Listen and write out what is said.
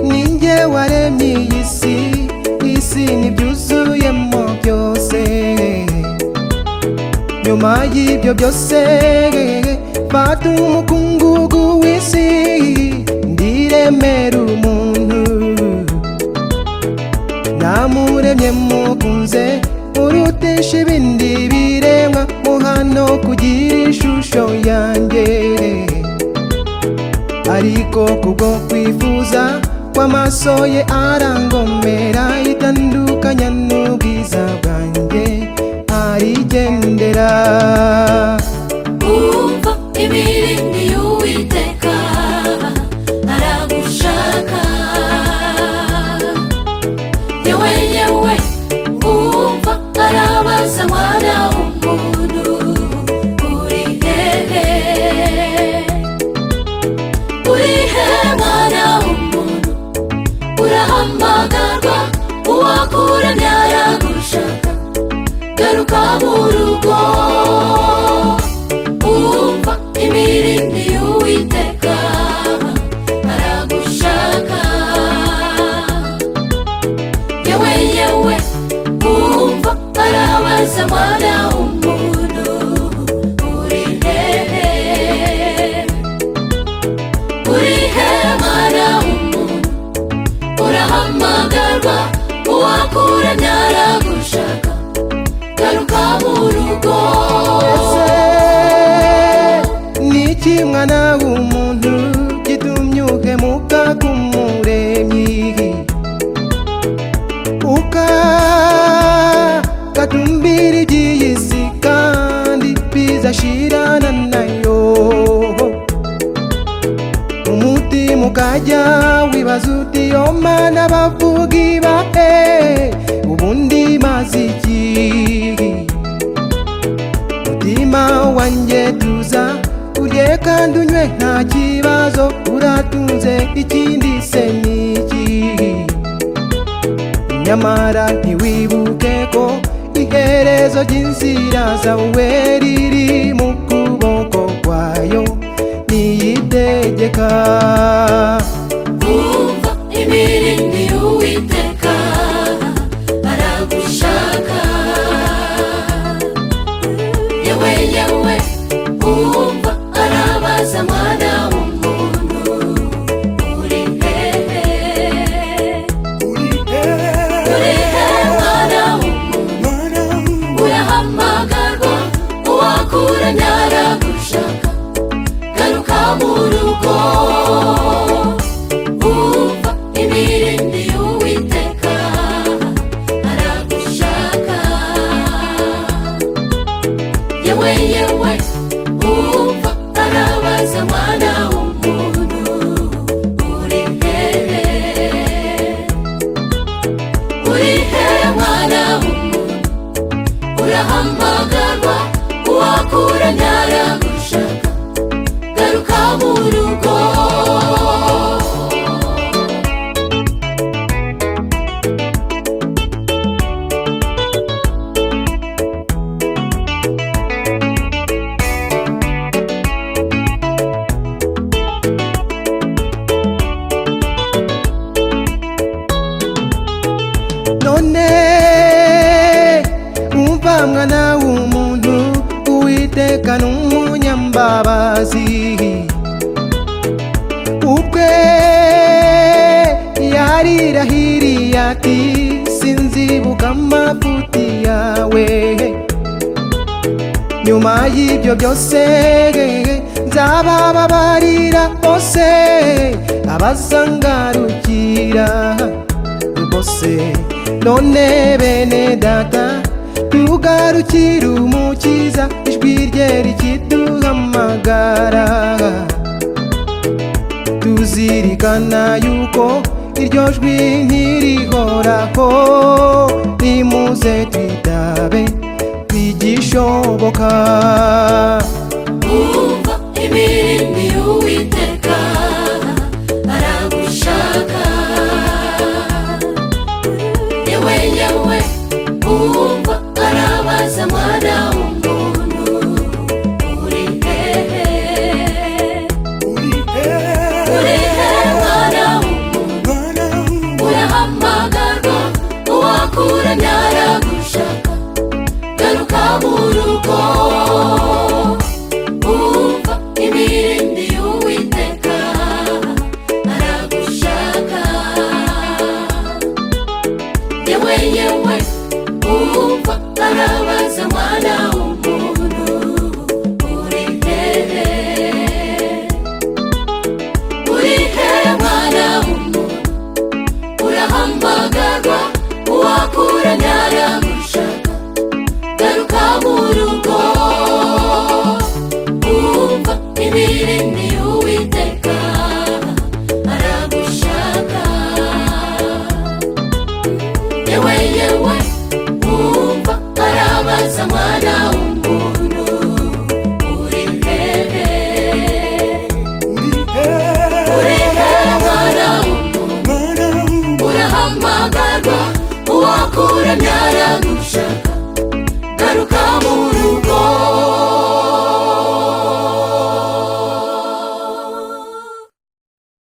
ninjye waremye iyi si isi n'ibyuzuyemo byose nyuma y'ibyo byose fata umukungugu w'isi ndiremera umuntu namuremye mukunze urutisha ibindi biremwa muhano kugira ishusho yanjye ariko kubwo kwifuza kw'amaso ye arangomera itandukanya n'ubwiza bwanjye arigendera Umva imirindi y'Uwiteka aragushaka Ye wenyewe umva arabaza mwana w'umuntu uri hehe Uri hehe mwana w'umuntu urahamagarwa uwakuremye aragushaka garuka mu rugo umva imirindi y'uwiteka aragushaka yewe yewe umva arabaza mwana w'umuntu uri hehe uri hehe mwana w'umuntu urahamagarwa uwakuremye aragushaka garuka mu rugo Ese ni iki mwana w'umuntu gitumye uhemuka k'umuremyi ukagatumbira iby'iyi si kandi bizashirana nayo umutima ukajya wibaza uti yo mana bavuga ibahe ubundi maze iki mutima wanjye tuza urye kandi unywe nta kibazo uratunze ikindi se ni iki nyamara ntiwibuke ko iherezo ry'inzira zawe riri mu kuboko kwayo niyitegeka umva imirindi y'uwiteka aragushaka yewe yewe umva arabaza mwana w'umuntu uri hehe uri hehe mwana w'umuntu urahamagarwa uwakuranya aragushaka garuka mu rugo umva imirindi y'uwiteka aragushaka yewe yewe umva arabaza mwana w'umuntu uri hehe uri hehe mwana w'umuntu urahamagarwa uwakuranya aragushaka garuka mu rugo none umva mwana w'umuntu uwiteka ni umunyambabazi ubwe yarirahiriye ati sinzibuka amafuti yawe nyuma y'ibyo byose nzabababarira bose abazangarukira bose none bene data tugarukira umukiza ijwi rye rikiduhamagara tuzirikana yuko iryo jwi ntirihoraho nimuze twitabe twigishoboka umva imirindi y'uwiteka aragushaka yewe yewe umva arabaza mwana w'umuntu uri hehe uri hehe ibirindi uwiteka aragushaka yewe yewe wumva arabaza mwana w'umuntu uri hehe uri hehe mwana w'umuntu urahamagarwa uwakuramya aragushaka garuka